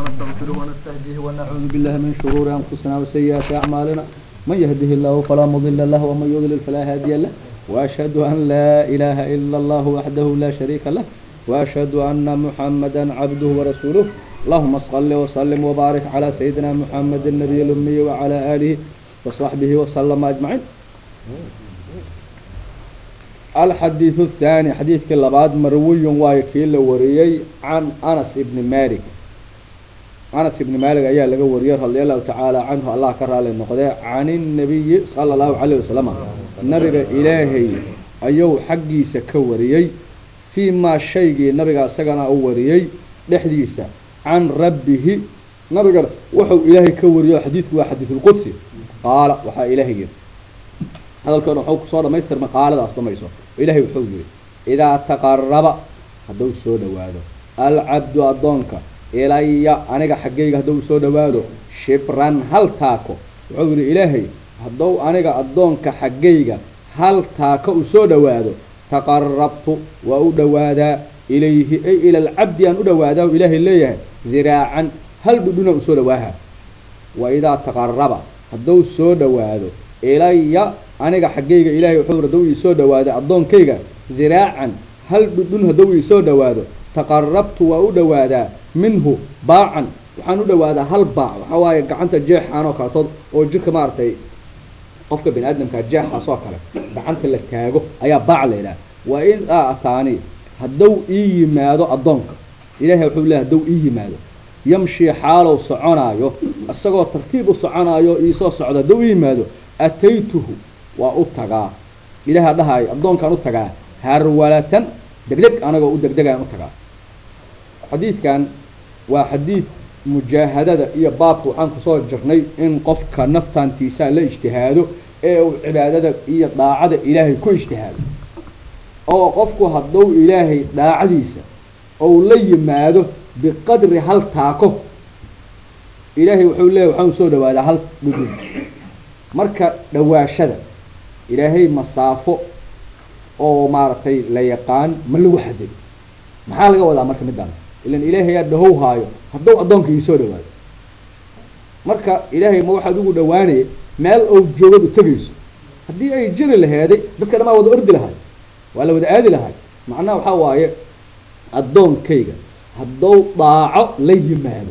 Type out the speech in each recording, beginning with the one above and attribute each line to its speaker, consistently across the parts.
Speaker 1: ونستغفره ونستهديه ونعوذ بالله من شرور أنفسنا وسيئات أعمالنا من يهده الله فلا مضل له ومن يضلل فلا هادي له وأشهد أن لا إله إلا الله وحده لا شريك له وأشهد أن محمدا عبده ورسوله اللهم صل وسلم وبارك على سيدنا محمد النبي الأمي وعلى آله وصحبه وسلم أجمعين الحديث الثاني حديث كلا بعد مروي وايكيل وريي عن أنس بن مالك أنس بن مالك أيها لقى وريه رضي الله تعالى عنه الله كرر النقدة عن النبي صلى الله عليه وسلم نبي إلهي أيو حقي سكوريي فيما شيء نبي سجنا أوريي لحديثه عن ربه نبي وحو إلهي كوريي حديث حديث القدسي قال وحا إلهي hadalkan waxuu kusoo dhamaystirma qaaladaas dhamayso ilaahay wuxuu yidhi idaa taqaraba hadduu soo dhawaado alcabdu addoonka ilaya aniga xaggayga hadduu soo dhawaado shibran hal taako wuxuu yidhi ilaahay hadduu aniga addoonka xaggayga hal taako u soo dhawaado taqarabtu waa u dhawaadaa ilayhi ay ila alcabdi aan u dhawaadaa ilaahay leeyahay diraacan hal dhudhunaan usoo dhawaaha wa idaa taqaraba hadduu soo dhawaado ilaya aniga xaggayga ilaahay wuxuu hadduu ii soo dhawaado addoonkayga diraacan hal dhudhun hadduu ii soo dhawaado taqarabtu waa u dhawaadaa minhu baacan waxaan u dhawaadaa hal baac waxaa waaye gacanta jeexaan oo kaletood oo jirka maaragtay qofka bini aadamkaa jeexaas oo kale gacanta la taago ayaa baac la yidhaha waa in aa ataani hadduu ii yimaado addoonka ilahay wuxuu leehay hadduu ii yimaado yamshii xaalow soconaayo isagoo tartiib u soconaayo iisoo socdo hadduu ii yimaado ataytuhu waa u tagaa ilaha dhahaayo addoonkaan u tagaa harwalatan degdeg anagoo u degdegaan u tagaa xadiidkan waa xadiid mujaahadada iyo baabka waxaan kusoo jirnay in qofka naftaantiisaa la ijtihaado ee uu cibaadada iyo daacada ilaahay ku ijtihaado oo qofku hadduu ilaahay daacadiisa ou la yimaado biqadri hal taako ilaahay wuxuu leeyahy waxaan usoo dhawaadaa hal dhudhun marka dhawaashada ilaahay masaafo oo maaragtay la yaqaan ma lagu xaday maxaa laga wadaa marka midaan ilan ilaahay aa dhahow haayo hadduu addoonka iisoo dhawaado marka ilaahay ma waxaad ugu dhawaanaya meel ou joogad u tegayso haddii ay jiri laheeday dadka dhamaa wada ordi lahay waa la wada aadi lahay macnaha waxaa waaye addoonkayga hadduu daaco la yimaado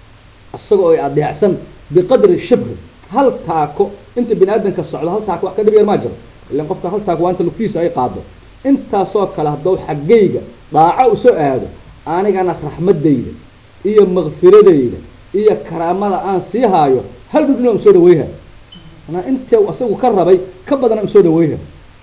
Speaker 1: isagoo ay adeecsan biqadri shibri hal taako inta bini aadamka socdo hal taako wax ka dhib yar maa jiro ilan qofka hal taako waa inta lugtiisa ay qaado intaasoo kale hadduu xaggayga daaco usoo aado anigana raxmadayda iyo makfiradayda iyo karaamada aan sii haayo hal dhudhun aan usoo dhaweyha manaa inta isagu ka rabay ka badan aan usoo dhaweyha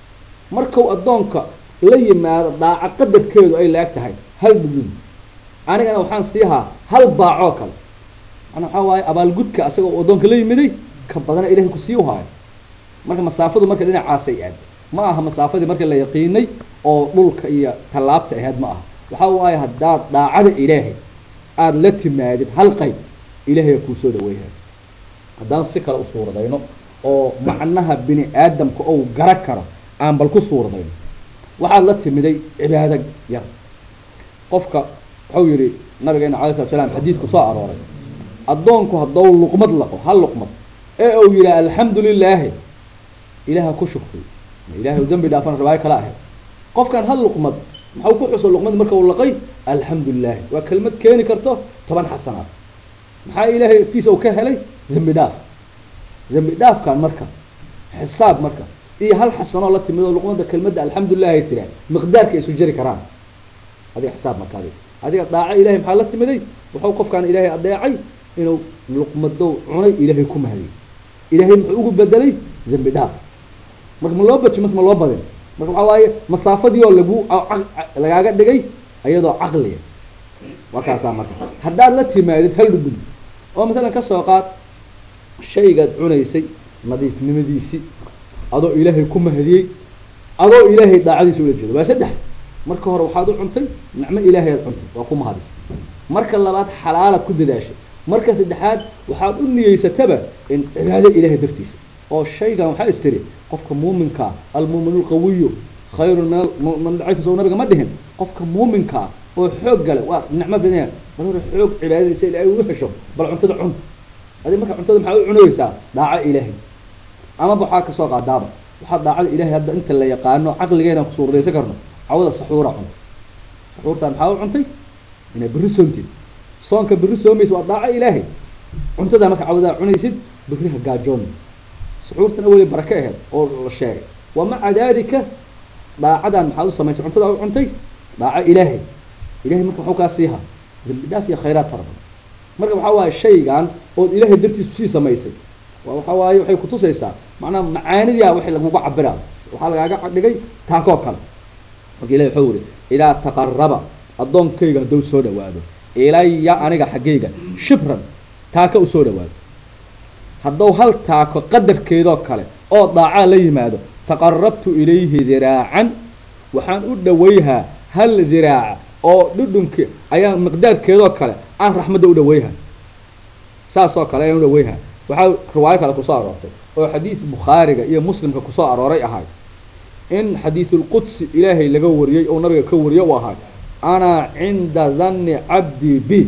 Speaker 1: markuu addoonka la yimaado daaco qadarkeedu ay la-eg tahay hal dhudhun anigana waxaan sii haa hal baacoo kale manaa waxaa waaye abaalgudka isaga u addoonka la yimiday ka badana ilahay kusii uhaayo marka masaafadu marka dhinacaasay aad ma aha masaafadii marka la yaqiinay oo dhulka iyo tallaabta ahayd ma aha waxaa waaye haddaad daacada ilaahay aada la timaadid hal qayb ilaahay kuu soo dhaweyha haddaan si kale u suuradayno oo macnaha bini aadamka ou gara karo aan bal ku suuradayno waxaad la timiday cibaado yar qofka wuxuu yihi nabigeena alay slat slam xadiidku soo arooray addoonku haddou luqmad laqo hal luqmad ee uu yidhaha alxamdu lilaahi ilaaha ku shukriy ilahay dambi dhaafan rabaayo kala ahayd qofkan hal luqmad maxau ku xuso luqmad marka uu laqay alxamdu lilaahi waa kelmad keeni karto toban xasanaad maxaa ilaahay agtiisa uu ka helay dembi dhaaf dembi dhaafkan marka xisaab marka iyo hal xasanoo la timid oo luqmada kelmadda alxamdulilah ay tiraa miqdaarka isu jari karaan adiga xisaab marka adiga adiga daaco ilahay maxaa la timiday wuxuu qofkaan ilaahay adeecay inuu luqmadow cunay ilaahay ku mahadiyo ilaahay muxuu ugu bedelay dembi dhaaf marka ma loo baji mas ma loo badin marka waxaa waaye masaafadii oo lagu lagaaga dhigay iyadoo caqliya waa kaasaa marka haddaad la timaadid hal dhudhun oo masalan ka soo qaad shaygaad cunaysay nadiifnimadiisii adoo ilaahay ku mahadiyey adoo ilaahay daacadiisa ula jeedo waa saddex marka hore waxaad u cuntay nicmo ilaahay aad cuntay waa ku mahadisay marka labaad xalaalaad ku dadaashay marka saddexaad waxaad u niyeysataba in cibaado ilaahay dartiisa oo shaygan waxaa istiri qofka muuminkaa almuumin lqawiyu khayrun min man daciif soo nabiga ma dhihin qofka muuminkaa oo xoog gale waa nicmo badanya bal hore xoog cibaadadiisa ilaahay ugu hesho bal cuntada cun adi marka cuntada maxaa u cunaysaa daaco ilaahay amaba waxaa kasoo qaadaaba waxaa daacada ilaahay hadda inta la yaqaano caqligeena ku suurdaysan karno cawada saxuura cun saxuurtaan maxaa u cuntay inaa berri soontid soonka berri soomaysa waa daaco ilaahay cuntadaa marka cawadaa cunaysid berri ha gaajoon saxuurtana weli barake aheed oo la sheegay wa maca dalika daacadan maxaad u samaysay cuntadaa u cuntay daaco ilaahay ilahay marka waxuu kaa siihaa dambi dhaaf iyo khayraad fara badan marka waxaa waaye shaygan ood ilaahay dartiisu sii samaysay waxa waaye waxay kutusaysaa macnaha macaanidia waxay laguga cabiraa waxaa lagaaga dhigay taakoo kale marka ilahi wuxuu yihi idaa taqaraba addoonkayga hadduu soo dhawaado ilaya aniga xaggayga shibran taaka u soo dhawaado hadduu hal taako qadarkeedoo kale oo daacaa la yimaado taqarabtu ilayhi diraacan waxaan u dhawayhaa hal diraaca oo dhudhunki ayaan miqdaarkeedoo kale aan raxmadda u dhawayha saasoo kale ayaan u dhawayha waxaa riwaayo kale kusoo aroortay oo xadiis bukhaariga iyo muslimka kusoo arooray ahay in xadiisulqudsi ilaahay laga wariyey oo nabiga ka wariyo u ahay anaa cinda danni cabdii bi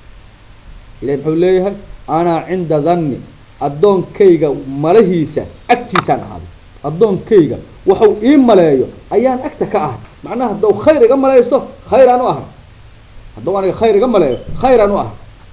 Speaker 1: ilahay muxuu leeyahay anaa cinda danni addoonkayga malahiisa agtiisaan ahaaday addoonkayga waxuu ii maleeyo ayaan agta ka ahay macnaha haddau khayr iga malaysto khayraan u ahay haddau aniga khayr iga maleeyo khayraan u ahay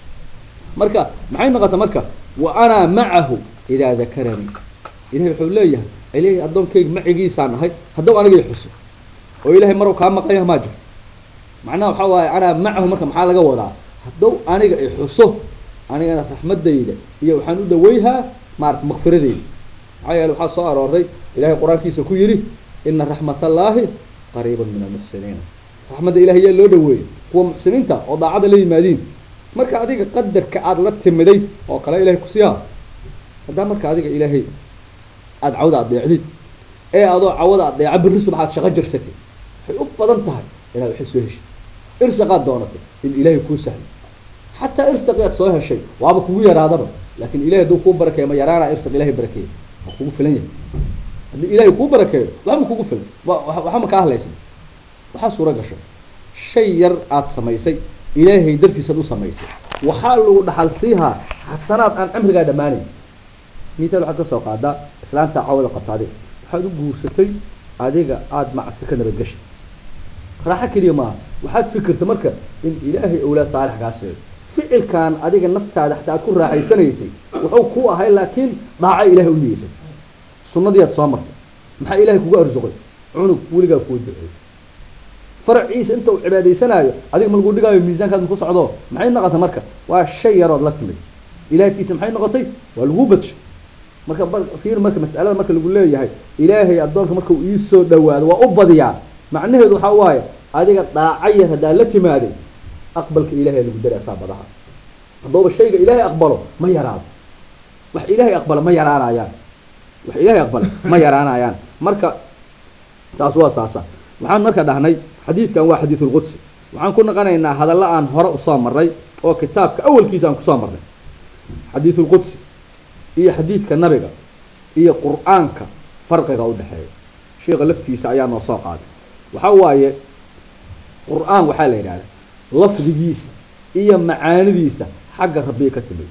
Speaker 1: marka maxay noqota marka wa anaa macahu idaa dakaranii ilahay wuxuu leeyahay ilahay addoonkayga macigiisaan ahay haddau aniga i xuso oo ilahay maruu kaa maqanya maa jiro macnaha waxaa waaye anaa macahu marka maxaa laga wadaa haddau aniga i xuso anigana raxmadayda iyo waxaan u dhawayhaa maarata makfiradeyda maxaa yeele waxaa soo arooray ilahay qur-aankiisa ku yidhi ina raxmat allaahi qariiban min almuxsiniina raxmadda ilahay yaa loo dhaweeyey kuwa muxsiniinta oo daacada la yimaadiin marka adiga qadarka aada la timiday oo kale ilahay kusiiha haddaa marka adiga ilaahay aada cawda adeecdid ee adoo cawada adeeca berri subax aad shaqo jirsatid waxay u badan tahay inaad waxay soo heshay irsaqaad doonatay in ilaahay kuu sahlo xataa irsaqi aad soo heshay waaba kugu yaraadaba laakin ilahay hadduu kuu barakeeyo ma yaraanaa irsaq ilahay barakeeyo waa kugu filan yahay haddii ilaahay kuu barakeeyo waxba kugu filan waxba ma kaa hadlaysan waxaa suura gasho shay yar aada samaysay ilaahay dartiisaad u samaysay waxaa lagu dhaxal siihaa xasanaad aan cimrigaa dhammaanayn misaal waxaad ka soo qaadaa islaanta cawada qabta adiga waxaad u guursatay adiga aada macsi ka nabadgeshay raaxo keliya maaha waxaad fikirta marka in ilaahay awlaad saalix kaa seeyo ficilkan adiga naftaada xataa aad ku raaxaysanaysay wuxuu ku ahay laakiin dhaaco ilahay u niyeysatay sunadii aad soo martay maxaa ilahay kugu arsuqay cunug weligaa kuu duceey faraciisa inta uu cibaadaysanaayo adiga ma lagu dhigaayo miisaankaad maku socdo maxay noqotay marka waa shay yarood la timid ilaahkiisa maxay noqotay waa lagu badshay marka fiir marka mas'alada marka lagu leeyahay ilaahay addoonka marka uu iisoo dhawaado waa u badiyaa macnaheedu waxaa waaye adiga dhaaco yar haddaa la timaaday aqbalka ilahay lagu dari asaabadaha haddooba shayga ilaahay aqbalo ma yaraado wax ilaahay aqbalo ma yaraanayaan wax ilaahay aqbalo ma yaraanayaan marka taas waa saasa waxaan marka dhahnay xadiidkan waa xadiid ulqudsi waxaan ku naqanaynaa hadalla aan hore usoo marray oo kitaabka awalkiisa aan kusoo marnay xadiid ulqudsi iyo xadiidka nabiga iyo qur-aanka farqiga udhexeeya sheika laftiisa ayaa noo soo qaaday waxaa waaye qur-aan waxaa la yidhahda lafdigiisa iyo macaanidiisa xagga rabbiga ka timid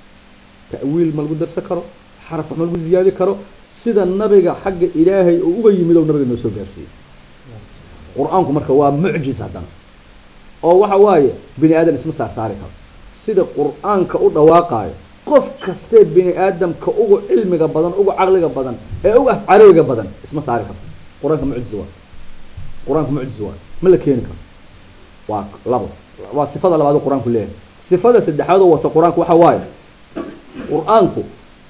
Speaker 1: ta'wiil ma lagu darsan karo xaraf wax ma lagu ziyaadi karo sida nabiga xagga ilaahay oo uga yimid oo nabiga noo soo gaarsiiyey qur-aanku marka waa mucjiz haddana oo waxa waaye bini aadan isma saar saari karo sida qur-aanka u dhawaaqaayo qof kastee bini aadamka ugu cilmiga badan ugu caqliga badan ee ugu afcarabiga badan isma saari karo qur-aanka mucjiz waa qur-aanka mucjiz waa ma la keeni karo waa labo waa sifada labaad oo qur-aanku leeyahay sifada saddexaad oo wata qur-aanku waxa waaye qur-aanku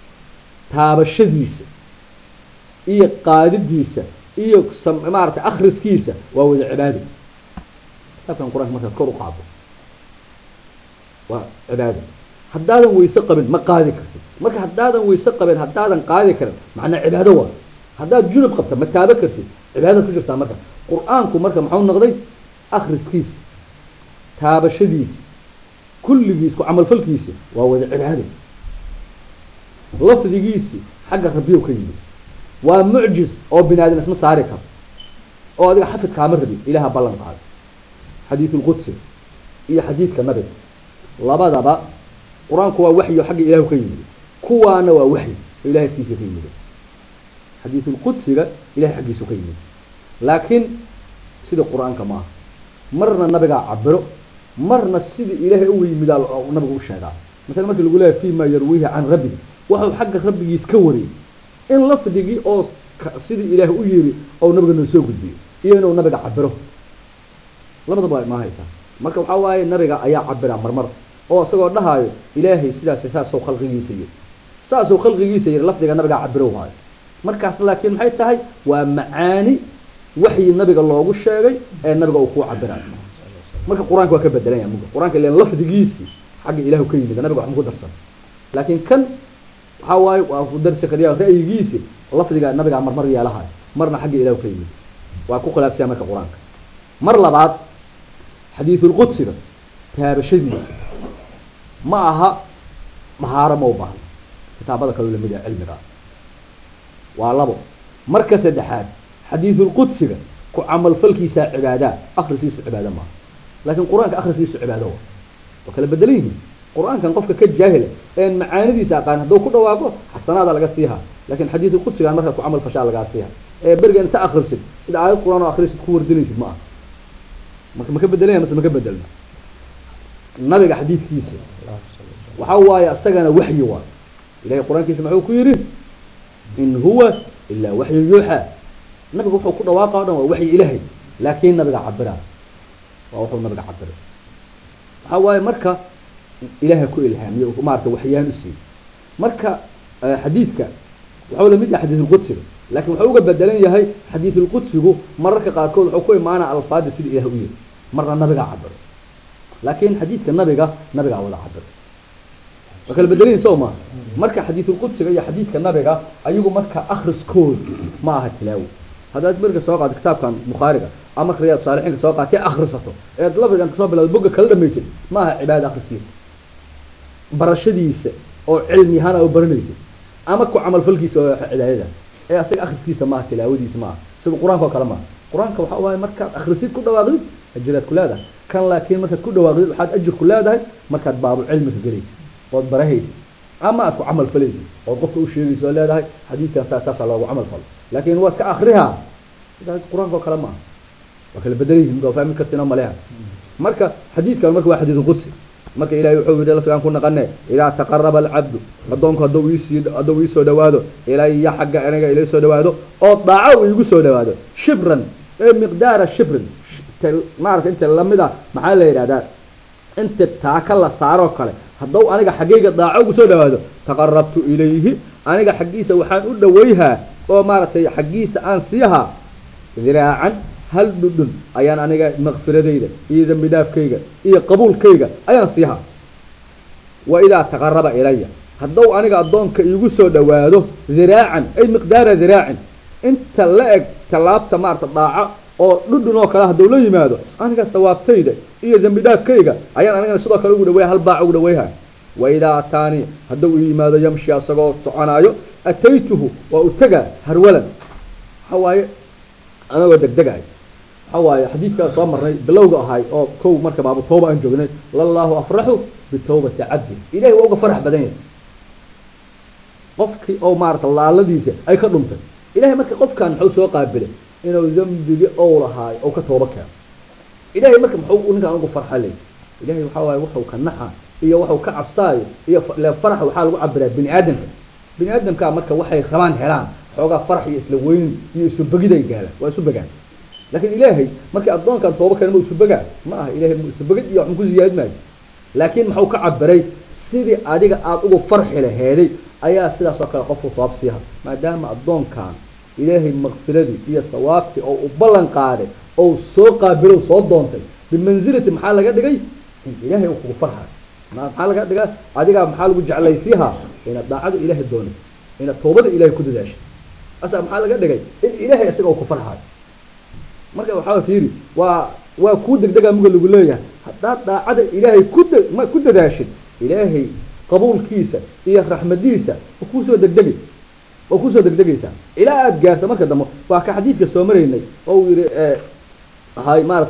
Speaker 1: taabashadiisa iyo qaadidiisa iyo maarata akriskiisa waa wada cibaado kitaabkan qur-aanka markaad kor u qaado waa cibaado haddaadan weyse qabin ma qaadi kartid marka haddaadan weyse qabin haddaadan qaadi karin macnaa cibaado waa haddaad junub qabta ma taabo kartid cibaadaad ku jirtaa marka qur-aanku marka maxau noqday akriskiisa taabashadiisa kulligiis ku camalfalkiisa waa wada cibaado lafdigiisi xagga rabbiyow ka yimid waa mucjiz oo bini aadan isma saari karo oo adiga xafid kaama rabin ilaha ballan qaaday xadiisulqudsi iyo xadiidka nabiga labadaba qur-aanku waa waxyo xagga ilahu ka yimid kuwaana waa waxyi oo ilahay agtiisa ka yimid xadiisulqudsiga ilahay xaggiisu ka yimid laakiin sida qur-aanka maaha marna nabigaa cabiro marna sidii ilaahay uga yimidaa nabigu u sheegaa masala markii lagu leeyahy fima yarwiihi can rabbihi waxuu xagga rabbigiis ka wariyay in lafdigii oo sidii ilaahay u yiri oo nabiga noo soo gudbiyo iyo inuu nabiga cabiro labadaba waa imaahaysaa marka waxaa waaye nabiga ayaa cabira marmar oo isagoo dhahaayo ilaahay sidaas saasou khalqigiisa yiri saasou khalqigiisa yiri lafdiga nabigaa cabiro haayo markaas laakiin maxay tahay waa macaani waxyi nabiga loogu sheegay ee nabiga uu kuu cabirayo marka qur-aanka waa ka bedelanya muga qur-aanka ilan lafdigiisii xagga ilahu ka yimid nabiga wax ma ku darsan laakiin kan waxaa waaye waa ku darsi kariya ra'yigiisi lafdiga nabigaa marmar yeelahayo marna xagga ilahu ka yimid waa ku khilaafsaya marka qur-aanka mar labaad xadiisulqudsiga taabashadiisa ma aha dahaaro ma u baahno kitaabada kaloo lamid ah cilmiga waa labo marka saddexaad xadiisulqudsiga ku camalfalkiisaa cibaadaa akrisiisu cibaado maaha laakiin qur-aanka akrisiisu cibaado wa waa kala bedelan yihiin qur-aankan qofka ka jaahila een macaanidiisa aqaan hadduu ku dhawaaqo xasanaada laga siiha lakin xadiisulqudsigaan markaa ku camal fashaa lagaa siiha ee beriga inta akrisid sida aayad qur-aan oo akrisid ku wardilaysid ma aha marka maka bedelanya mase maka bedelna nabiga xadiidkiisa waxaa waaye isagana waxyi waay ilahay qur-aankiisa maxuu ku yidhi in huwa ilaa waxyu yuuxaa nabiga wuxuu ku dhawaaqa o dhan waa waxyi ilaahay laakiin nabiga cabira waa wuxuu nabiga cabira waxaa waaye marka ilaaha ku ilhaamiye maarata waxyaan u siiyey marka xadiidka waxau lamid yahay xadiisulqudsiga lakin wuxuu uga bedelan yahay xadiisulqudsigu mararka qaarkood wuxuu ku imaana alfaada sida ilah u yiri marna nabigaa cabiro laakin xadiidka nabiga nabigaa wada cabiro waa kala bedelan yahi soo maa marka xadiisulqudsiga iyo xadiidka nabiga ayagu marka akriskood ma aha tilaawo haddaad marka soo qaado kitaabkan bukhaariga ama marka riyaad saalixiinka soo qaatay akrisato eed lafdigan kasoo bilawda boga kala dhamaysid ma aha cibaada akriskiisa barashadiisa oo cilmi ahaan a baranaysid ama ku camalfalkiisa oo cibaadada ee asaga akriskiisa maaha tilaawadiisa maaha sida qur-aanka oo kale maaha qur-aanka waxaa waaye markaad akrisid ku dhawaaqdid ajiraad ku leedahay kan laakiin markaad ku dhawaaqdid waxaad ajir ku leedahay markaad baabu cilmiga gelaysid ood barahaysid ama aad ku camal falaysid ood qofka u sheegaysa oo leedahay xadiidkan saa saasaa loogu camal falo laakiin waa iska akrihaa sidaas qur-aanka oo kale maaha waa kala bedelan yihin waa fahmi kartiin oo maleha marka xadiidkan marka waa xadiidu qudsi marka ilahay wuxuu yidhi lafdigaan ku naqane idaa taqaraba alcabdu addoonku hadduu iisii hadduu iisoo dhawaado ilaya xagga aniga ila soo dhawaado oo daaco uu igu soo dhawaado shibran ee miqdaara shibrin maarata inta lamida maxaa la yidhahdaa inta taaka la saaroo kale hadduu aniga xaggayga daaco ugu soo dhawaado taqarabtu ilayhi aniga xaggiisa waxaan u dhawayhaa oo maaragtay xaggiisa aan siihaa diraacan hal dhudhun ayaan aniga makfiradayda iyo dambi dhaafkayga iyo qabuulkayga ayaan siihaa wa idaa taqaraba ilaya hadduu aniga addoonka iigu soo dhawaado diraacan ay miqdaara diraacin inta la eg tallaabta maarata dhaaco oo dhudhun oo kale hadduu la yimaado aniga sawaabtayda iyo dambi dhaafkayga ayaan anigana sidoo kale ugu dhawaya hal baac ugu dhawayha wa idaa ataanii hadduu i yimaado yamshi asagoo soconaayo ataytuhu waa u tegaa harwalan waxa waaye anagoo degdegaay waxa waaye xadiidkaa soo marnay bilowga ahay oo kow marka baabu tooba aan joognay lallahu afraxu bitawbati cabdi ilahay waa uga farax badan yahay qofkii oo maarata laaladiisa ay ka dhuntay ilahay marka qofkan muxuu soo qaabilay inuu dembigi ou lahaay ou ka tooba keeno ilahay marka muxuu ninkaan ugu farxa ley ilahay waxaa waaye wuxuu ka naxa iyo waxuu ka cabsaayo iyo le farax waxaa lagu cabiraa bini aadamka bini aadamkaa marka waxay rabaan helaan xoogaa farax iyo isla weyn iyo isu begiday gaalaan waa isu begaan laakiin ilaahay markii addoonkan tooba keena ma isu begaa ma aha ilahay ma isu begid iyo waxma ku ziyaadi maayo laakiin muxuu ka cabiray sidii adiga aada ugu farxi laheeday ayaa sidaas oo kale qofku sawaab siiha maadaama addoonkan ilaahay makfiradii iyo sawaabtii oo u ballan qaaday oo soo qaabilow soo doontay bimansilati maxaa laga dhigay in ilaahay uu kugu farxayo maxaa laga dhigaa adigaa maxaa lagu jeclaysiihaa inaad daacada ilaahay doonatay inaad toobada ilaahay ku dadaashay asa maxaa laga dhigay in ilaahay isaga uu ku farxayo marka waxaa fiiri waa waa kuu degdegaa muga lagu leeyahay haddaad daacada ilaahay ku da ma ku dadaashid ilaahay qabuulkiisa iyo raxmadiisa waa kuusoo degdegay waa kuusoo degdegaysaa ilaa aada gaarto marka dambe waa ka xadiidka soo maraynay oo uu yihi ahay maaragtay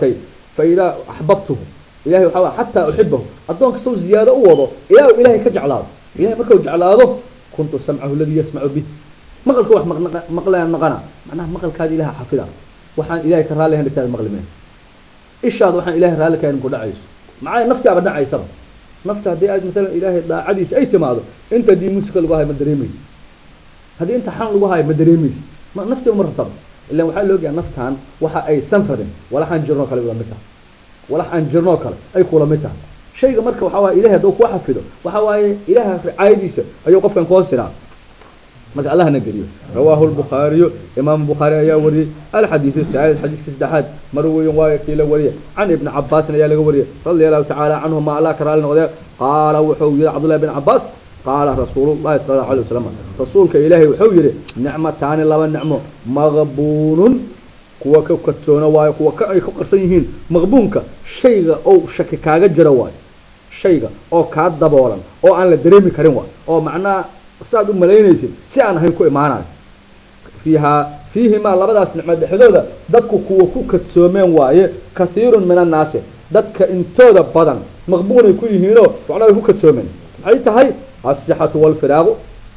Speaker 1: faidaa axbabtuhu ilahay waxaa waay xataa uxibahu addoonka saw ziyaado u wado ilaa uu ilahay ka jeclaado ilahay markau jeclaado kuntu samcahu aladii yasmacu bih maqalka wax maqlaan maqana macnaha maqalkaada ilaha xafida waxaan ilahay ka raalli ahayn dhigtaada maqli meen ishaada waxaan ilahay raalli ka hayn ku dhacayso maxaa nafti aba dhacaysaba nafta haddii aad maalan ilaahay daacadiisa ay timaado inta haddii musika lagu hayo ma dareemaysa haddii inta xan lagu hayo ma dareemaysa ma naftiba ma rabtaba ilan waxaa la ogayaa naftan waxa aysan rabin walaxaan jirnoo kale ula mid tahay walax aan jirnoo kale ay kula mid tahay shayga marka waxaa waye ilahay hadduu kuu xafido waxa waaye ilaha ricaayadiisa ayuu qofkan koo siraa marka allahna geliyo rawaahu lbukhaariyu imaam bukhaari ayaa wariyey alxadiidu saalid xadiiska saddexaad marwiyin waayo kii la wariyay can ibni cabaasin ayaa laga wariyay radia allahu tacaala canhuma allah ka raali noqdee qaala wuxuu yihi cabdullahi bin cabaas qaala rasuulullahi sala allahu alay wasalam rasuulka ilaahay wuxuu yihi nicmataani laba nicmo maqbuunun kuwa ka kadsoona waayo kuwa ka ay ku qarsan yihiin maqbuunka shayga oo shaki kaaga jira waayo shayga oo kaa daboolan oo aan la dareemi karin waayo oo macnaha saad u malaynaysid si aan ahayn ku imaanayo fiihaa fiihimaa labadaas nicmo dhexdooda dadku kuwa ku kadsoomeen waaye kathiirun min annaasi dadka intooda badan maqbuunay ku yihiinoo macnaa way ku kadsoomeen maxay tahay asixatu walfiraaqu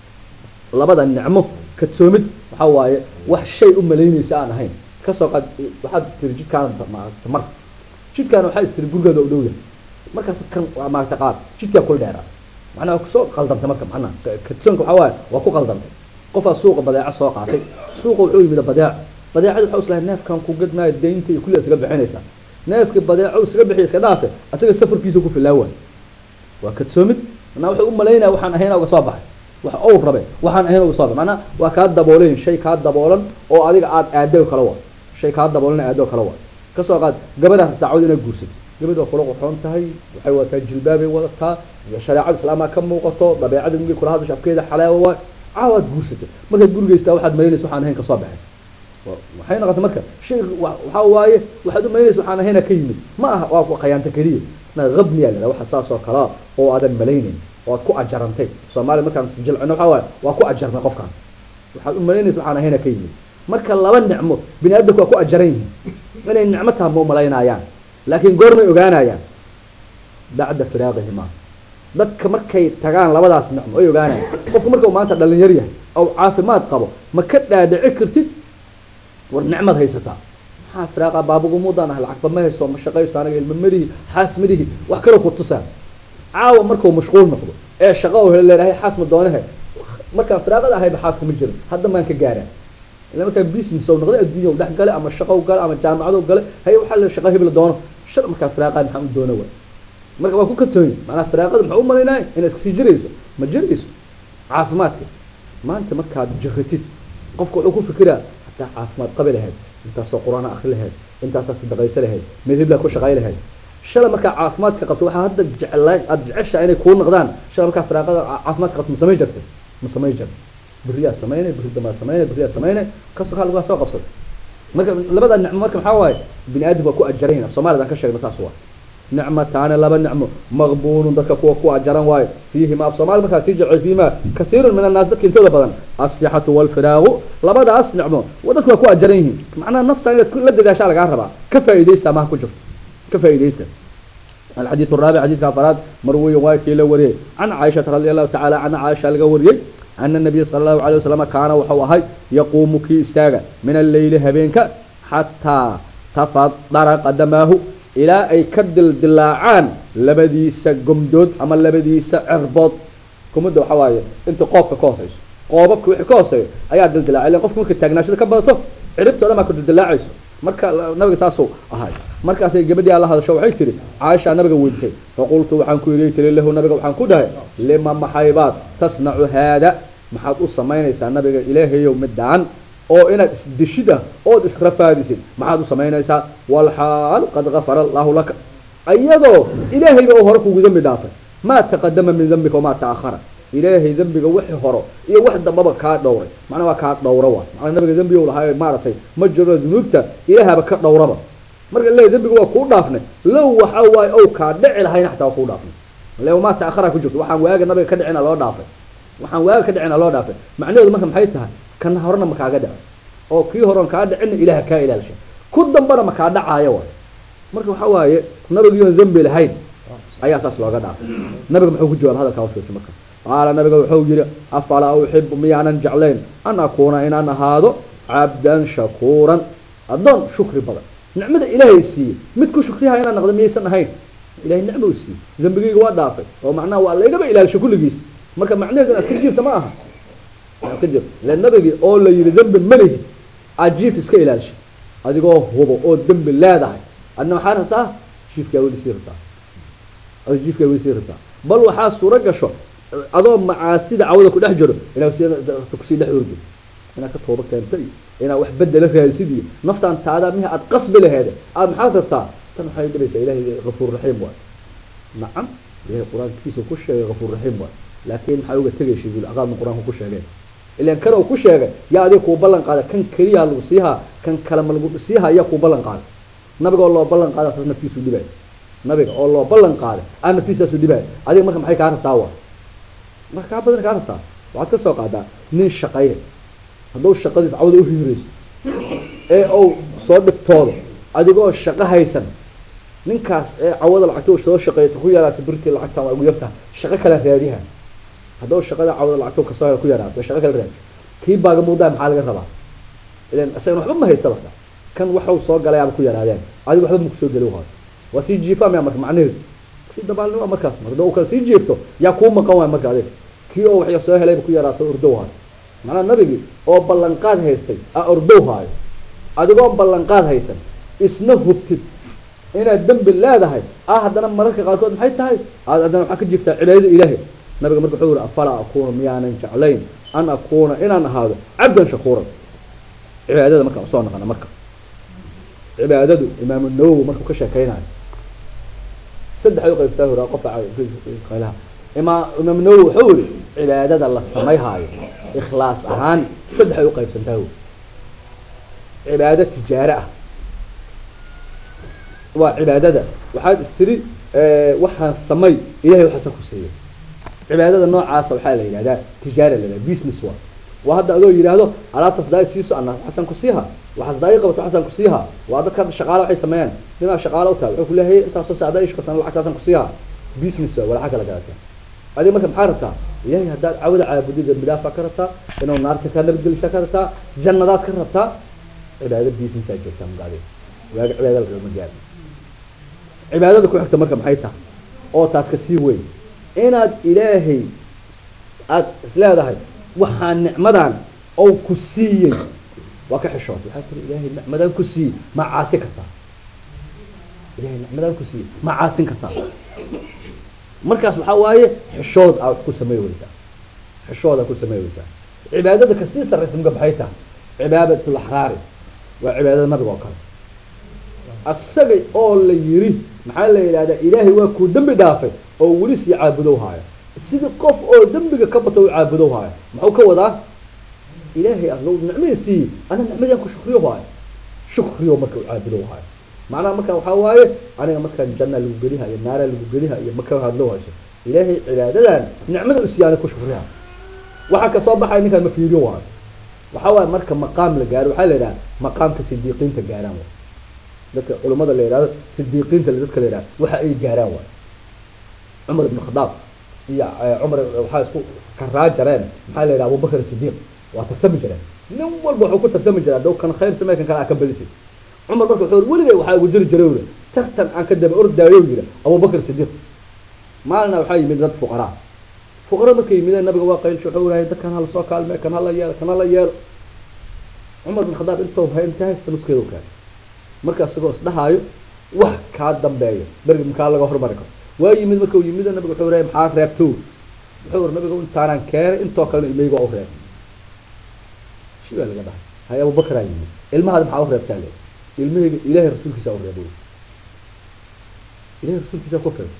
Speaker 1: labada nicmo kadsoomid waxaa waaye wax shay u malaynaysa aan ahayn kasoo qaad waxaad tiri jidkaan mar jidkaan waxaa istiri gurigeeda u dhowyahay markaas kan waa maagta qaad jidkaa kul dheeraa macnaha kusoo qaldantay marka macnaha kadsoonka waxaa waaye waa ku qaldantay qofaa suuqa badeeco soo qaatay suuqa wuxuu yimid badeeco badeecada waxaa islahay neefkan ku gadmaayo daynta iyo kulli isaga bixinaysaa neefkii badeeco isaga bixiya iska dhaafe asaga safarkiisa ku filaa waay waa kadsoomid manaa wuxuu u malaynaya waxaan ahayn uga soo baxay wax ou rabe waxaan ahayn uga soo baxay macnaha waa kaa daboolan shay kaa daboolan oo adiga aada aado kala waa shay kaa daboolan aado kala waa kasoo qaad gabadhaa dacwad inaad guursato gabadh waa kula qoxoon tahay waxay wadataa jilbaabay wadataa shareecada islaamaa ka muuqato dabeecada mugay kula hadasho afkeeda xalaawa waay caawaad guursatay markaad gurigaystaa waxaad malaynaysa waxaan ahayn kasoo baxay waxay noqotay marka shay waxaa waaye waxaad u malaynaysa waxaan ahayna ka yimid ma aha waa khayaanta keliya na habniyaa la waxa saas oo kalea oo aadan malaynayn oo aad ku ajarantay soomaaliya markaan jilcino waxaa waaye waa ku ajarnay qofkaan waxaad u malaynaysa waxaan ahayna ka yimid marka laba nicmo bini aadamku waa ku ajaran yihiin inay nicmo taha ma umalaynayaan laakiin goormay ogaanayaan bacda firaaqihima dadka markay tagaan labadaas nicmo ay ogaanayaan qofku markau maanta dhalinyar yahay oo caafimaad qabo ma ka dhaadhici kartid war nicmad haysataa maxaa firaaqa baabagumuudaan ah lacagba ma hayso ma shaqaysto aniga ilma madihi xaas madihi wax kaloo ku tusaa caawa markuu mashquul noqdo ee shaqa o leedahay xaas ma doonahe markaan firaaqada ahayba xaaska ma jirin hadda maan ka gaaraan ila markaan business ou noqday adduunya dhex gale ama shaqo gale ama jaamacado gale haye waxaa la shaqa hebla doono shal markaa firaaqaa maxaa u doona waay marka waa ku kadsoonyi maanaa firaaqada maxaa u malaynaya inay iska sii jirayso ma jirayso caafimaadka maanta markaad jiratid qofka wuxuu ku fikiraa hataa caafimaad qabi lahayd intaasoo qur-aan akri lahayd intaasaa sadaqaysa lahayd midhiblaa ku shaqay lahayd shala markaa caafimaadka qabto waxaa hadda jecla aada jeceshaa inay kuu noqdaan shala markaa firaaqada caafimaadka qabto ma samay jirta ma samay jir beriyaa samaynay beri damaa samaynay beriyaa samaynay kasoo kaa lagaa soo qabsada marka labada nicmo marka maxaa waaye bini aadamka waa ku ajaran soomaalida aan ka sheegna saas waa nicmataani laba nicmo maqbuunun dadka kuwa ku ajaran waayo fiihima af soomaali markaa sii jecel fiihima kasiirun min annaas dadka intooda badan asixatu walfiraagu labadaas nicmo dadku waa ku ajaran yihiin macnaha nafta inaad la dadaashaa lagaa rabaa ka faa'iidaysta amaha ku jirto ka faa'iidaysta الحديث الرابع حديث كافرات مروي واكي لوري عن عائشة رضي الله تعالى عن عائشة لقوري أن النبي صلى الله عليه وسلم كان وحوهي يقوم كي استاغ من الليل هبينك حتى تفضر قدماه إلى أي كدل دلاعان لبديس قمدود أما لبديس عربط قمدود وحواي انت قوبك كوسيس قوبك وحي كوسي أيا دل دلاع لأن قفك ممكن تاقناش لكبرته عربته لما كنت دلاعيسو marka nabiga saasuu ahay markaasay gabadhii alla hadasho waxay tiri caaisha nabiga weydiisay faqultu waxaan ku yidhi tiri lahu nabiga waxaan ku dhahay lima maxaybaad tasnacu haada maxaad u samaynaysaa nabiga ilaahayow midaan oo inaad isdeshida ood israfaadisid maxaad u samaynaysaa walxaal qad gafara allahu laka ayadoo ilaahayba uu hore kugu dambi dhaafay maa taqadama min dambika wamaa ta'akhara ilaahay dembiga wixii horo iyo wax dambaba kaa dhowray macnaa waa kaa dhowra waa macnaa nabiga dembiga u lahaa maaragtay ma jiro dunuubta ilaahaba ka dhowraba marka leeyahy dembiga waa kuu dhaafnay low waxa waaye ow kaa dhici lahayna xataa waa kuu dhaafnay le maa ta'akhara ku jirto waxaan waaga nabiga ka dhicina loo dhaafay waxaan waaga ka dhicina loo dhaafay macnaheedu marka maxay tahay kan horena ma kaaga dhicin oo kii horon kaa dhicinna ilaah kaa ilaalishay ku dambana ma kaa dhacaayo waay marka waxaa waaye nabigiion dembi lahayn ayaa saas looga dhaafay nabiga muxuu ku jawaab hadalkaa ufiirsa marka qaala nabiga wuxuu yihi afalaa uxibu miyaanan jeclayn an akuuna inaan ahaado cabdan shakuuran addoon shukri badan nicmada ilaahay siiye mid ku shukriyaha inaan naqdo miyaysan ahayn ilahay nicma u siiyey dembigayga waa dhaafay oo macnaha waa laygaba ilaalisho kulligiis marka macnaheedu in aska jiifta ma aha iska jiif le nabigii oo la yihi dembi malihi aad jiif iska ilaalishay adigoo hubo oo dembi leedahay adna maxaa rabtaa jiifkaa weli sii rabtaa ad jiifkaa weli sii rabtaa bal waxaa suuro gasho adoo macaasida cawada ku dhex jiro inaa kusii dhex ordi inaad ka tooba keenta iyo inaad wax bedela raadisid iyo naftaan taadaa miha aad qasbi laheede aad maxaad rabtaa tan waxay dhibaysaa ilahay gafuur raxiim waay nacam ilahay qur-aankiisa ku sheegay gafuur raxiim waay laakiin maxaa uga tegaysa dulcaqaabna qur-aanku ku sheegeen ilan kan uu ku sheegay yaa adiga kuu ballan qaada kan keliyaa lagu siihaa kan kale ma lagu siihaa yaa kuu ballan qaaday nabiga oo loo ballan qaada saas naftiisu dhibay nabiga oo loo ballan qaaday aa naftiisaasu dhibay adiga marka maxay kaa rabtaa waa marka kaa badan kaa rabtaa waxaad ka soo qaadaa nin shaqeeye hadduu shaqadiis cawda uhiirayso ee uu soo dhibtoodo adigoo shaqo haysan ninkaas ee cawada lacagta soo shaqeeyta ku yaraata birtii lacagta waa ugu yartaha shaqo kale raadiha hadduu shaqada cawda lacagta kasoo ku yaraato shaqo kale raadi kii baaga muudaa maxaa laga rabaa ilan isagan waxba ma haysta marka kan waxau soo galayaaba ku yaraadeen adiga waxba makusoo geli waayo waa sii jiifaa maya marka macnaheedu sii dabaalnima markaas marka dau kale sii jiifto yaa kuu maqan waay marka adiga kii oo waxya soo helayba ku yaraato ordow haayo macnaha nabigii oo ballanqaad haystay a ordow haayo adigoo ballanqaad haysan isna hubtid inaad dembi leedahay ah haddana mararka qaarkood maxay tahay aad haddana waxaa ka jirtaa cibaadada ilaahay nabiga marka wuxuu yihi afalaa akuuna miyaanan jeclayn an akuuna inaan ahaado cabdan shakuuran cibaadada markaan usoo naqana marka cibaadadu imaamu nawowi markuu ka sheekeynayo saddex u qaybsataa hora qofka qaylaha imaa imaam nawowi wuxuu yihi cibaadada la samayhaayo ikhlaas ahaan saddex ay u qaybsantaa wy cibaado tijaare ah waa cibaadada waxaad istiri waxaan samay ilahay waxaasa ku siiyay cibaadada noocaasa waxaa la yidhahdaa tijaara la yidhahda business wa waa hadda adoo yidhaahdo alaabtaas daa siiso ana waxaasaan ku siiha waxaas daa ii qabato waxaasaan ku siiha waa dadka hadda shaqaala waxay sameeyaan nimaa shaqaala u tahay wuxuu ku leeyahay intaasoo saacda ishkasan lacagtaasaan ku siiha business waa walaxa kala gadataa adiga marka maxaa rabtaa ilahay haddaad cawada caabudid dambi dhaafaa ka rabtaa inuu naarta kaa nabadgelishaa ka rabtaa jannadaad ka rabtaa cibaado businessaa joogtaa marka adiga waaga cibaada lagama gaari cibaadada ku xigta marka maxay tahay oo taas ka sii weyn inaad ilaahay aada isleedahay waxaa nicmadan ou ku siiyey waa ka xishood waxaa tiri ilaahay nicmadan ku siiyey ma caasi kartaa ilahay nicmadan ku siiyey ma caasin kartaa markaas waxaa waaye xishood aa wax ku samey weysaa xishood aa ku samey weysaa cibaadada kasii sarraysa marka maxay tahay cibaadatul axraari waa cibaadada nabiga oo kale asaga oo la yiri maxaa la yidhahdaa ilaahay waa kuu dembi dhaafay oo weli sii caabudow haayo sidii qof oo dembiga ka bato u caabudow haayo muxuu ka wadaa ilaahay aslo nicmadii siiyey ana nicmadaan ku shukriyo haayo shukriyo marka u caabudow haayo macnaha marka waxaa waaye aniga markaan janna lagu geliha iyo naara lagu geliha iyo maka hadlo hayso ilaahay cibaadadan nicmada u siiya ana ku shukriha waxaa kasoo baxaya ninkaan ma fiiriyo waayo waxaa waaye marka maqaam la gaaro waxaa la yidhaha maqaamka sidiiqiinta gaaraan waay dadka culamada la yidhahdo sidiiqiinta dadka la yidhahdo waxa ay gaaraan waay cumar ibn khadaab iyo cumar waxaa isku karaa jareen maxaa la yidhaha abubakar sidiiq waa tartami jireen nin walba wuxuu ku tartami jiraa dow kan khayr samey kan kale aa ka belisid cumar marka wuxuu weligay waxaa ugu jiri jiray uri tartan aan ka daba ordaayo yiri abubakar sidiiq maalina waxaa yimid dad fuqaraa fuqarada markay yimideen nabiga waa qaylsha wuxuu rahay dadkan hala soo kaalme kan hala yeelo kan hala yeelo cumar bin khadaab intuu hay inta haysta nuskeeda u keenay marka isagoo isdhahaayo wax kaa dambeeyo bergi makaa laga hormari karo waa yimid markuu yimid nabiga wuxuu rahay maxaa reebto wuxuu ri nabiga intaanaan keenay intoo kalena ilmeyga u reeb shi baa laga dhahay hay abubakaraa yimid ilmahaada maxaa u reebtaa le ilmahayga ilaahay rasuulkiisa u reebo ilahay rasuulkiisa ku fil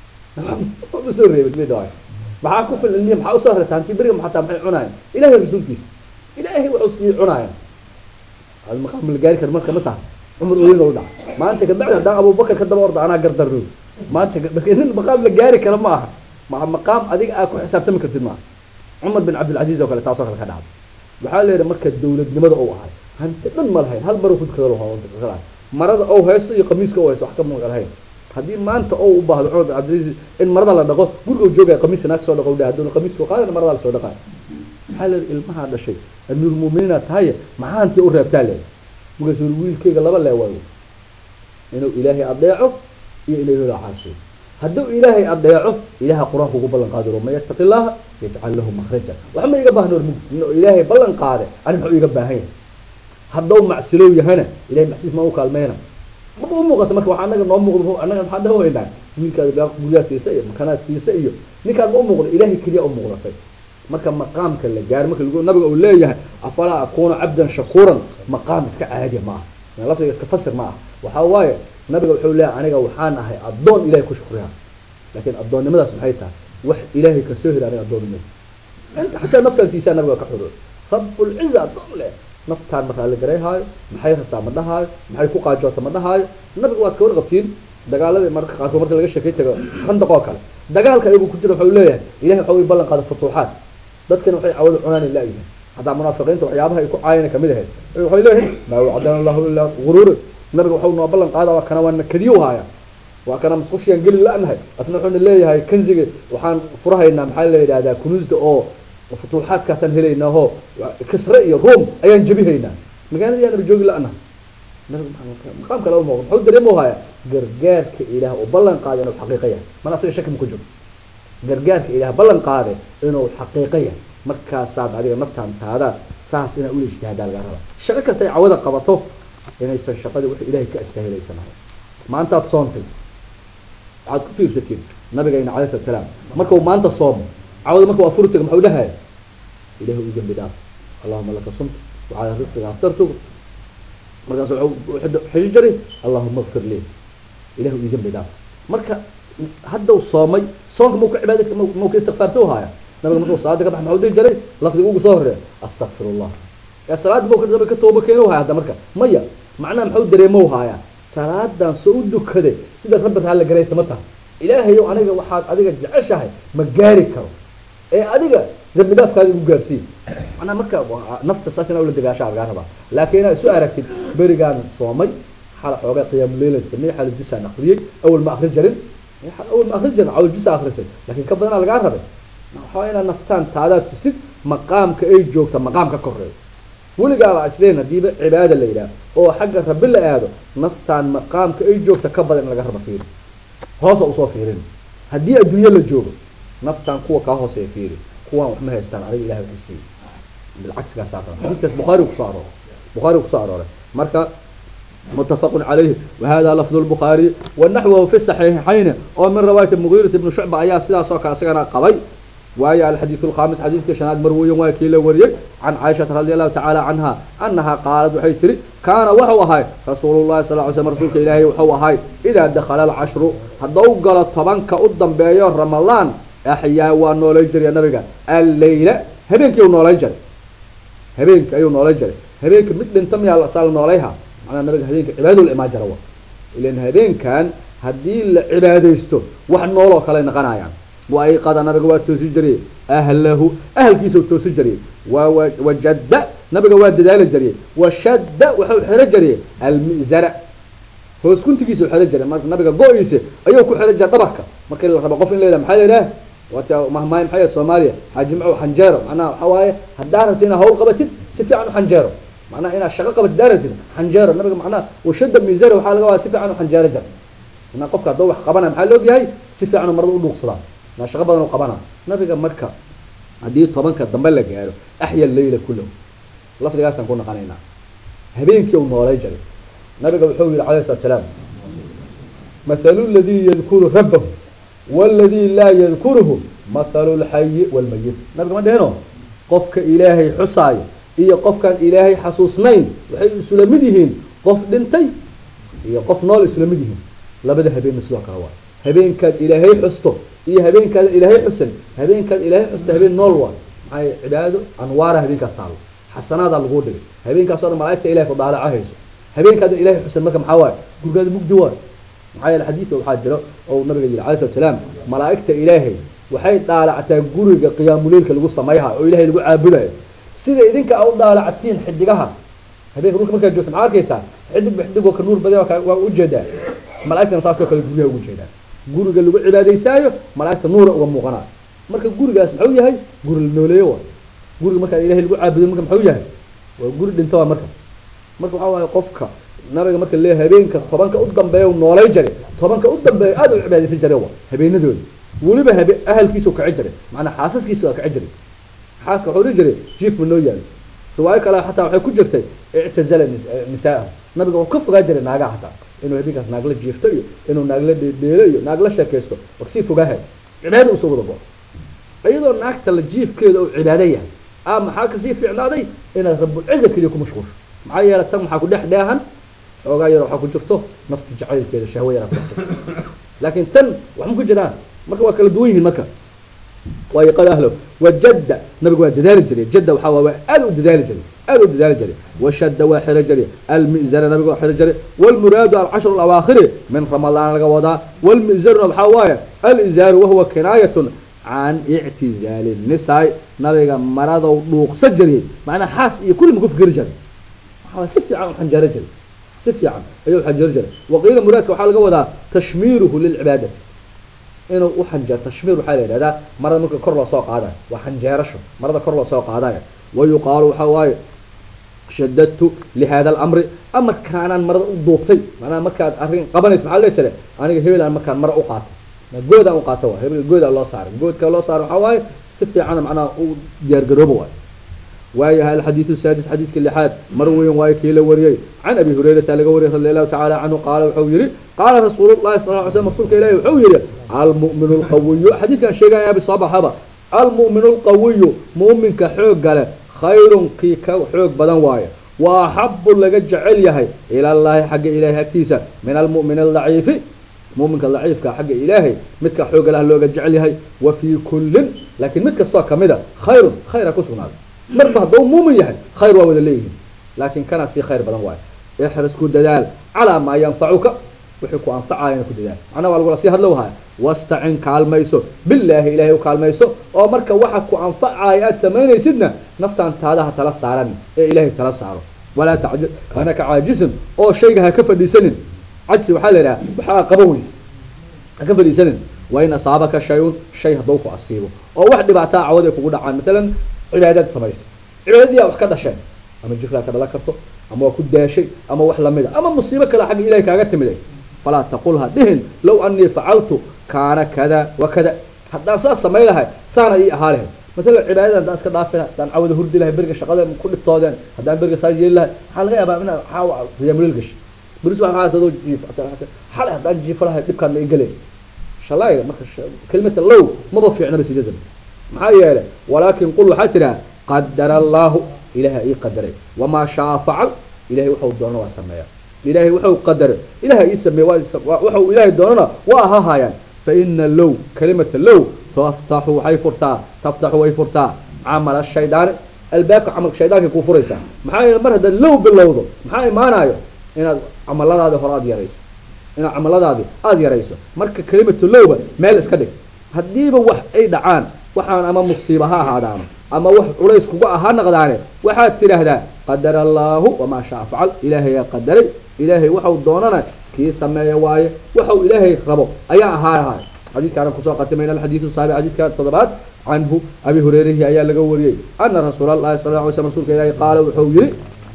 Speaker 1: ma soo reebin mid waay maxaa ku fil ilmihi maxaa usoo reebtaa hantii beriga xataa maxay cunaayeen ilaahay rasuulkiisa ilaahay wuxuu sii cunaayeen ad maqaam la gaari kara marka ma tahay cumar ooyada u dhaca maanta kabacdi haddaan abubakar ka daba orda anaa gardarro maanta nin maqaam la gaari kara ma aha ma maqaam adiga aa ku xisaabtami kartid maaha cumar bin cabdilcaziz oo kale taasoo kale ka dhacday waxaa la yidhi marka dawladnimada uu ahay hanti dhan ma lahayn hal maruu kudkada marada ou haysto iyo qamiiska ou haysto wax ka muuqan lahayn haddii maanta ou u baahdo cumar bin cabdilaiz in marada la dhaqo guriga u joogaya qamiiska naag soo dhaqo dhe hadduna qamiiska qaadana marada la soo dhaqayo maxaa leedahay ilmahaa dhashay amiirulmuuminiinaad tahaye maxaa hantii u reebtaa leedahay markaasuu wiilkayga laba lee waayo inuu ilaahay adeeco iyo inuu hela caasiyo hadduu ilaahay adeeco ilaha qur-aanka ugu ballan qaadi man yattaqi llaha yajcal lahu makhraja wax ma iga baahna ormug inuu ilaahay ballan qaade ani muxuu iga baahan yahay hadduu macsilow yahana ilahay macsiis ma u kaalmeyna maba u muuqata marka waxaa anaga noo muuqdo anaga maxaa dhaho weynaa wiilkaada guryaa siisa iyo makanaa siisa iyo ninkaad ma u muuqdo ilaahay keliya u muuqdatay marka maqaamka la gaaro marka lagu nabiga uu leeyahay afalaa akuuna cabdan shakuuran maqaam iska caadiya ma aha lafdiga iska fasir ma aha waxaa waaye nabiga wuxuu leeyahay aniga waxaan ahay addoon ilahay ku shukriya laakiin addoonnimadaas maxay tahay wax ilaahay kasoo heli aniga addoonnimada inta xataa naftantiisaa nabiga ka xudo rabbulciza addoon leh naftaan ma raalli garayhaayo maxay rabtaa ma dhahaayo maxay ku qaajoota ma dhahaayo nabiga waad ka warqabtiin dagaaladii marka qaarkood marka laga sheekay tago khandaq oo kale dagaalka iyagu ku jira waxau leeyahay ilahay waxa uu ballan qaada futuuxaad dadkana waxay cawada cunaan laayihin haddaa munaafiqiinta waxyaabaha ay ku caayana kamid ahayd waxay leeyihin maa wacdana allahu ilaa guruura nabiga waxau noo ballan qaada waa kana waana kadiyo haaya waa kana masqushiyaan geli la-nahay asna wuxuuna leeyahay kanziga waxaan furahaynaa maxaa la yidhahdaa kunuusda oo futuuxaadkaasaan helaynaa oo kisre iyo ruom ayaan jebihaynaa magaalada yaan joogi la-nahay maqaam kale umuuqda muxuu dareemo haya gargaarka ilaah oo ballan qaada inuu xaqiiqa yahay mana asaga shaki ma ku jiro gargaarka ilaah ballan qaade inuu xaqiiqa yahay markaasaad adiga naftaan taada saas inaa ula ijtihaadaa laga raba shaqo kastay cawada qabato inaysan shaqadii wix ilahay ka istahilaysanahay maantaad soontay waxaad ku fiirsatiin nabigayna calay slat salaam markau maanta soomo cawada marka waa furtiga maxuu dhahaya ilahi u dembi dhaaf allahuma laka sumtu wacalaa risqiga aftartuga markaas xiji jari allahuma kfir lii ilahi u dembi dhaaf marka haddau soomay soonka mau ka cibaada mau ka istikfaarto haaya nabiga markuu salaada ka bax maxuu dhihi jiray lafdiga ugu soo horeeya astakfir allah ee salaada mau ka ka tooba keeno haya hadda marka maya macnaha maxuu dareemow haaya salaadan soo u dukaday sida rabbi raalli garaysa ma taha ilaahayow aniga waxaad adiga jeceshahay ma gaari karo ee adiga dambi dhaafkaada igu gaarsiin manaa marka nafta saas inaa ula dagaashaa lagaa rabaa laakiin inaad isu aragtid berigaan soomay xala xoogaa qiyaamuleyla samey xala jusaan akriyey awal ma akri jarin awal ma akri jarin awal jusa akrisay laakiin ka badanaa lagaa rabay waxaa inaad naftaan taadaad tusid maqaamka ay joogta maqaam ka koreeyo weligaaba isleen hadiiba cibaada la yidhaah oo xagga rabbi la aado naftaan maqaamka ay joogta ka badan in laga raba fiiri hoosa usoo fiirin haddii adduunyo la joogo naftaan kuwa kaa hooseeya fiiri kuwaan wax ma haystaan adiga ilahay waxay siiye bilcagsigaasaa raba xadiidkaas bukhaari kusoo arooray bukhaari kusoo arooray marka متفق عليه وهذا لفظ البخاري ونحوه في الصحيحين أو من رواية المغيرة بن شعبة أيا سيدا سوكا سيغنا قوي وهي الحديث الخامس حديث كشناد مروي وكيل وريك عن عائشة رضي الله تعالى عنها أنها قالت وحيتري كان وحو هاي رسول الله صلى الله عليه وسلم رسولك إلهي وحو هاي إذا دخل العشر هدو قال طبانك قدام بيان رمضان أحيا ونولي جري النبي الليلة هبينك يو نولي جري هبينك أيو نولي جري هبينك مثل انتم يا سال نوليها macnaa nabiga habeenka cibaado la imaan jara wa ilan habeenkan haddii la cibaadaysto wax nooloo kale naqanayaan waayqada nabiga waa toosi jiray ahlahu ahalkiisa toosi jiray waa wajadda nabiga waa dadaali jiray washadda waxau xero jiray almizara hoos kuntigiisa u xero jiray marka nabiga go-iisa ayuu ku xero jiray dhabarka markii la rabo qof in la yidhaha maxaa la yidhaha waata mahmaay maxay ahayd soomaaliya xaaji macow xanjeero macnaha waxaa waaye haddaa rabti inaad hawl qabatid si fiican u xanjeero macnaha inaad shaqo qabatid daaratid xanjeero nabiga macnaha washada mizara waxaa laga wadaa si fiican u xanjeero jar inaa qofka hadduu wax qabana maxaa loog yahay si fiican u marada u dhuuqsadaa inaa shaqo badan u qabana nabiga marka haddii tobanka dambe la gaaro axya leyla kullahu lafdigaasaan ku naqanaynaa habeenkii uu noolay jaray nabiga wuxuu yihi calayhi salatu salaam mathalu ladii yadkuru rabbahu waladii laa yadkuruhu mathalu lxayi walmayit nabiga ma dheheno qofka ilaahay xusaayo iyo qofkaan ilaahay xasuusnayn waxay isula mid yihiin qof dhintay iyo qof nool isula mid yihiin labada habeenna sidoo kale waa habeenkaad ilaahay xusto iyo habeenkaada ilaahay xusan habeenkaad ilaahay xusta habeen nool waa maxay cibaado anwaara habeenkaas taalo xasanaadaa laguu dhigay habeenkaasoo dhan malaa'igta ilahay ku daalaca hayso habeenkaada ilaahay xusan marka maxaa waaye gurgaada mugdi waayo maxaa yeele xadiidka waxaa jiro oo nabiga yidhi alayhi salatu salaam malaa'igta ilaahay waxay daalactaa guriga qiyaamuleylka lagu samayhayo oo ilahay lagu caabudayo sida idinka a u daalactiin xidigaha habeenka dhulka markaad joogto maxaa arkaysaa xidig ba xidig oo ka nuur badan waa waa ujeedaa malaa'igtana saasoo kale guryaha ugu jeedaa guriga lagu cibaadaysaayo malaa'igta nuura uga muuqanaa marka gurigaas muxuu yahay guri la nooleeyo waa guriga markaa ilahay lagu caabudo marka muxuu yahay waa guri dhinto waa marka marka waxaa waaye qofka nabiga marka lee habeenka tobanka u dambeeya noolay jare tobanka u dambeeya aada u cibaadaysan jare wa habeenadooda weliba habe ahalkiisa kaci jiray macnaa xaasaskiisa waa kaci jiray xaaska wuxuu dhihi jiray jiif ma noo yaalo riwaayo kale xataa waxay ku jirtay ictazala nisaahu nabiga wuxuu ka fogaa jiray naagaha xataa inuu habeenkaas naagla jiifto iyo inuu naagla dheedheelo iyo naagla sheekaysto waksii fogaahay cibaada usoo wada bao iyadoo naagta la jiifkeeda uu cibaado yahay a maxaa kasii fiicnaaday inaad rabulciza keliya ku mashquulsho maxaa yeele tan waxaa ku dhex dheehan xoogaa yar waxaa ku jirto nafti jacaylkeeda shahwa yaraa ku dhex jirto laakiin tan wax ma ku jiraan marka waa kala duwan yihiin marka waayo qad ahlo wajadda nabigu waa dadaali jiray jadda waxaa waa waa aad u dadaali jiray aad u dadaali jiray washadda waa xiro jiray almizara nabigu waa xiro jiray walmuraadu alcashru alawaakhiri min ramadaan laga wadaa walmizaruna waxaa waaye alizaaru wahuwa kinaayatun can ictizaali nisaai nabiga maradow dhuuqsa jiray macnaa xaas iyo kulli maku fikeri jiray waxaa si fiican u xanjaaro jiray si fiican ayuu xanjaaro jiray waqiila muraadka waxaa laga wadaa tashmiiruhu lilcibaadati inuu u xanjeero tashmiir waxaa la yidhahdaa marada marka kor loo soo qaadayo waa xanjeerasho marada kor loo soo qaadayo wayuqaalu waxaa waaye shadadtu lihada alamri amarkaanaan marada u duubtay macnaha markaad arrin qabanayso maxaa lee jire aniga hebelaan markaan mara u qaatay goodaan u qaata waa hebel goodaa loo saaray goodka loo saaray waxaa waaye si fiican macnaha u diyaargarooba waayo waayaha alxadiidu saadis xadiiska lixaad mar weyn waayo kii la wariyey can abi hurayrata laga wariyay radi allahu tacala canhu qaala wuxuu yihi qaala rasuulu llahi sal ly slm rasuulka ilahi wuxuu yihi almu'minu lqawiyu xadiidkan sheegaya abi soo baxaba almu'minu lqawiyu mu'minka xoogga leh khayrun kii ka xoog badan waayo wa axabu laga jecel yahay ila llahi xagga ilahay agtiisa min almu'min aldaciifi muminka daciifka xagga ilaahay midka xooga lah looga jecel yahay wa fii kullin laakiin mid kastoo kamida khayrun khayra ku sugnaaday marba hadduu muumin yahay khayr waa wada leeyihiin laakiin kana sii khayr badan waayo ixris ku dadaal calaa maa yanfacuka wixii ku anfacayana ku dadaal macnaha waa lagula sii hadlo haya wastacin kaalmayso bilaahi ilaahay u kaalmayso oo marka waxa ku anfacaya aada samaynaysidna naftaan taadaha tala saaran ee ilaahay tala saaro walaa tacji kana ka caajisin oo shayga ha ka fadhiisanin cajsi waxaa la yidhaha waxaa qaban weyse ha ka fadhiisanin waa in asaabaka shay-un shay hadduu ku asiibo oo wax dhibaataa cawad ay kugu dhacaan maalan cibaadaad samaysa cibaadadiyaa wax ka dhasheen ama jirkaa ka dhalan karto ama waa ku daashay ama wax lamida ama musiibo kale xagga ilahay kaaga timiday falaa taqul ha dhihin low anii facaltu kaana kada wa kada haddaan saas samay lahay saana ii ahaa lahay maalan cibaadada haddaan iska dhaafi lahay haddaan cawada hurdi lahay beriga shaqada ku dhibtoodeen haddaan beriga saa yeeli lahay waxaa laga yaabaa inaa waxaa riyaamulil gashay beris waa adoo jiif xalay haddaan jiifo lahay dhibkaan ma igelen shalay marka kelimata low maba fiicnaba sideedan maxaa yeelay walaakin qul waxaa tidhaha qadara allaahu ilaha ii qadaray wamaa shaa facal ilahay waxau doono waa sameeya ilahay waxau qadaray ilaha ii sameeye waxau ilahay doonana waa ahahaayaan fa ina low kalimata low taftaxu waxay furtaa taftaxu way furtaa camala shaydaani albaabka camalka shaydaanka kuu furaysaa maxaa yeele mar haddaad low bilowdo maxaa imaanayo inaad camaladaadi hore aada yarayso inaad camaladaadi aada yarayso marka kelimatu lowba meel iska dhig haddiiba wax ay dhacaan waxaan ama musiiba ha ahaadaano ama wax culays kuga ahaa naqdaane waxaad tidhaahdaa qadara allaahu wamaa shaa facal ilaahayaa qadaray ilaahay waxau doonana kii sameeya waaye waxau ilaahay rabo ayaa ahaanahay xadiidkaana kusoo qatimayna alxadiidu saabi xadiidka toddobaad canhu abi hureyrihi ayaa laga wariyey ana rasuula allahi sala lla alay slam rsulka ilaahi qaala wuxuu yihi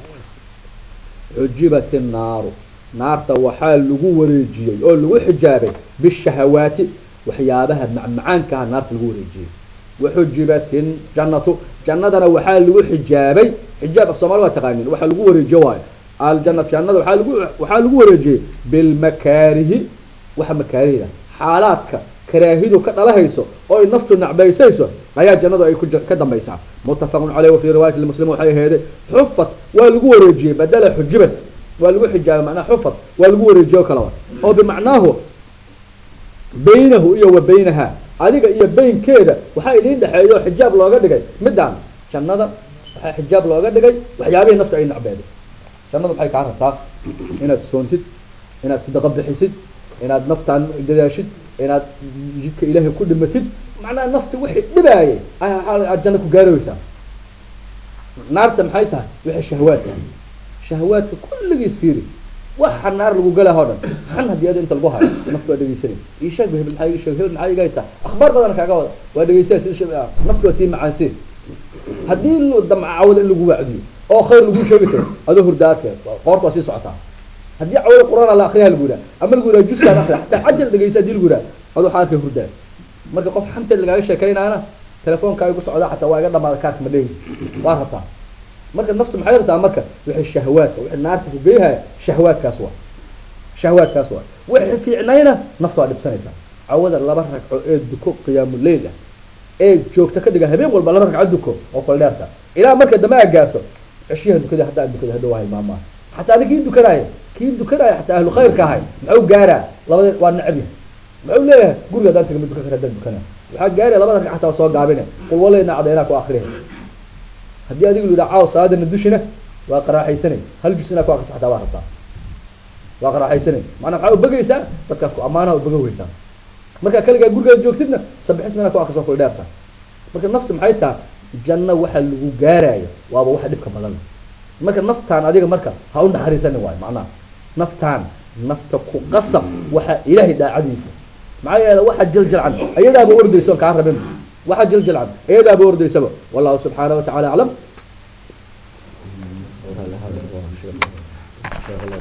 Speaker 1: xujibat innaaru naarta waxaa lagu wareejiyey oo lagu xijaabay bishahawaati waxyaabaha macmacaankaha naarta lagu wareejiyey waxujibat jannatu jannadana waxaa lagu xijaabay xijaabka soomali waa taqaanin waxaa lagu wareejiye waayo aljanatu jannada waaa lagu waxaa lagu wareejiyey bilmakaarihi waxa makaarihda xaalaadka karaahidu ka dhalahayso oo ay naftu nacbaysayso ayaa jannadu ay ka dambaysaa muttafaqun caleyh wafii riwaayati muslim waxay aheeday xufat waa lagu wareejiyey badala xujibat waa lagu xijaabay macnaha xufat waa lagu wareejiye o kaleba oo bimacnaahu baynahu iyo wa baynaha adiga iyo baynkeeda waxaa idiin dhexeeyo xijaab looga dhigay midaan jannada waxaa xijaab looga dhigay waxyaabihii naftu ay nacbeeday jannada waxay kaa rabtaa inaad soontid inaad sadaqa bixisid inaad naftaan dadaashid inaad jidka ilaahay ku dhimatid macnaha nafti wixii dhibaayay aad janno ku gaaraysaa naarta maxay tahay wixii shahawaadka shahawaadka kulligiis fiiri waxa naar lagu gala oo dhan xan haddii ada inta lagu hayo naftu waa dhegeysanay ii sheeg hebel maxaa ii sheeg hebel maxaa iga haysaa akhbaar badan kaaga wada waa dhegeysanay sida shab naftu waa sii macaanseen haddii lu damca cawada in lagu wacdiyo oo khayr lagu sheegi karo adoo hurda arkay qoorta waa sii socotaa haddii cawada quraan la akriyaa lagu yidhaha ama lagu yidhaha juskaan akriya xataa cajal dhegeysa haddii lagu yidhaha adoo waxaa arkay hurdaa marka qof xanteed lagaaga sheekaynaana telefoonkaa igu socdaa xataa waa iga dhamaada kaarka ma dhegeysa waa rabtaa marka naftu maxay rabtaa marka wixii shahwaadka wixii naarta ku geeyahaya shahwaadkaas waa shahwaadkaas waa wixii fiicnayna naftu waa dhibsanaysaa cawada laba ragco ee duko qiyaamuleyl ah ee joogta ka dhiga habeen walba laba ragco duko oo kala dheerta ilaa marka dambe aad gaarto ceshiyaha dukada hadda aad dukada hadhow ahay maamaa xataa adi kii dukanaayo kii dukanaayo xataa ahlu khayrka ahay muxuu gaaraa labada waa necab yahay muxuu leeyahay guriga haddaan taga ma dukan kara haddaan dukana waxaa gaaraya labada ragco xataa waa soo gaabine qul walayna cadaynaa ku akriya haddii adigu lu yidhaha caaw salaadana dushina waa qaraaxaysanay hal jus inaa ku akrisa xataa waa rabtaa waa qaraaxaysanay macnaa maxaa ubegaysaa dadkaas ku ammaanaha ubega weysaa markaa kaligaa gurigaada joogtidna sabixisma inaa ku akriso kula dheerta marka naftu maxay taha janno waxa lagu gaaraayo waaba waxa dhibka badan marka naftaan adiga marka ha u naxariisani waayo macnaha naftaan nafta ku qasab waxa ilaahay daacadiisa maxaa yeele waxa jaljalcan ayadaaba ordayso on kaa rabin waxa jaljalcan ayadaaba ordaysaba wallahu subxaanaه wa tacala aclam